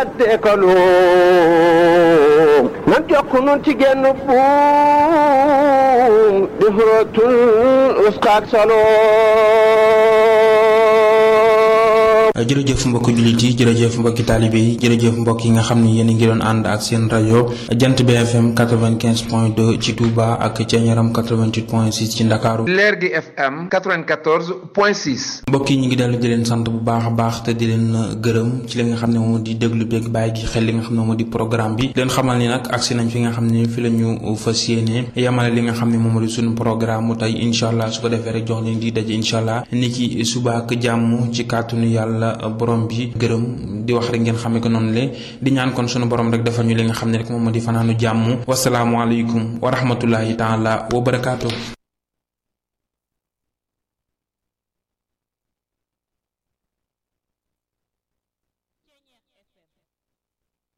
teekalu nan jokk nun ci genn buum di xurootul uskaak saloo jërëjëf mbokki jullit yi jërëjëf mbokki taalibe yi jërëjëf mbokk yi nga xam ni yéen a ngi doon ànd ak seen rajo jant BFM 95 point 2 ci Touba ak ca Ñaram 88 point 6 ci Ndakaaru leer gi FM 94 point 6. mbokk yi ñu ngi dellu di leen sant bu baax a baax te di leen gërëm ci li nga xam ne moom di déglu beeg bàyyi gi xel li nga xam ne moom di programme bi leen xamal ni nag agsi nañ fi nga xam ne fi la ñu fas yéene yamale li nga xam ne moom di suñu programme mu tey incha allah su ko defee rek jox leen di daje incha allah ni ki suba ak jàmm ci kàttanu yàlla borom bi gërëm di wax rek ngeen xamee ko noonu le di ñaan kon sunu borom rek defal ñu li nga xam ne rek moom moo di fanaanu jàmm wasalaamualeykum wa rahmatullahi taala wa barakaatu.